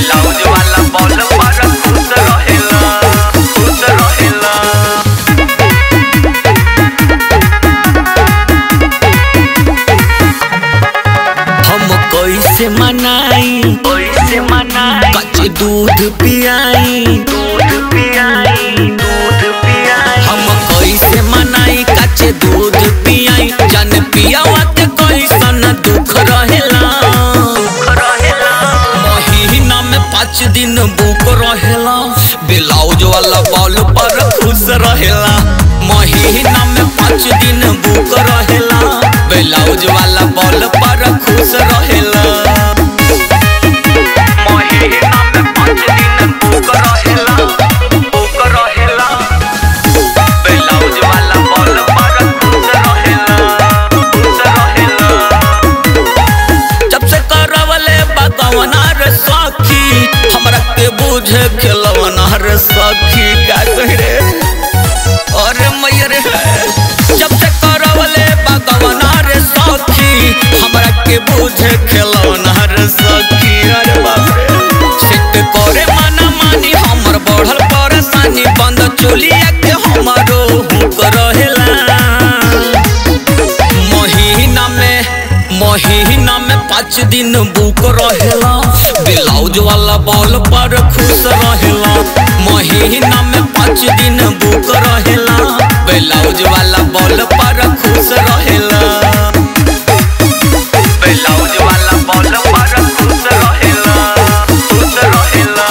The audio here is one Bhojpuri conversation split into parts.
ब्लाउज वाला बॉल पर खुश रहेला खुश रहेला हम कैसे मनाई कैसे मनाई कच्चे दूध पियाई दूध पियाई दूध पियाई हम कैसे मनाई कच्चे दूध पियाई जन पियावा के कैसन दुख रहेला दुख रहेला महीना में पाँच दिन बुक रहेला ब्लाउज वाला बॉल पर खुश रहेला महीना में पाँच दिन बुक रहेला ब्लाउज वाला बॉल पर खुश रहेला महीना में पाँच दिन बुक रहेला बुक रहेला ब्लाउज वाला बॉल पर खुश रहेला खुश रहेला जब से करवले बगवना रे सखी हमरा के बुझे खेलवना रे सखी का कह रे अरे मैया रे जब से करवले बगवना रे सखी हमरा के बुझे खेलवना रे सखी अरे बाप रे सेट करे मना मानी हमर बढ़ल परेशानी बंद चोलिया के हमरो हुक रहेला महीना में महीना में पाँच दिन बुक रहेला ब्लाउज वाला बॉल पर खुश रहेला महीना में पाँच दिन बुक रहेला ब्लाउज वाला बॉल पर खुश रहेला ब्लाउज वाला बॉल पर खुश रहेला खुश रहेला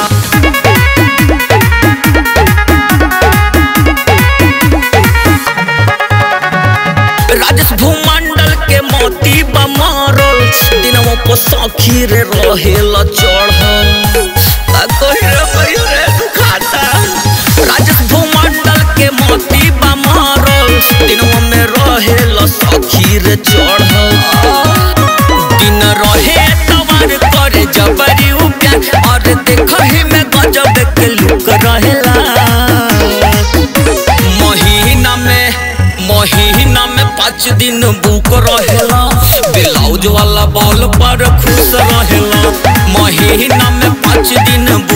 राजेश भूमंडल के मोती बमारल दिनों पर सखी रे रहेला चढ़ल का कही रे भई रे दुखाता राजेश भूमंडल के मोती बमारल दिनों में रहेला सखी रे चढ़ल दिन रहे तवार करे जबरी प्यार और देखही में गजब के लुक रहेला महीना में महीना में पाँच दिन बुक रहेला ब्लाउज वाला बॉल पर खुश रहेला महीना में पाँच दिन बुक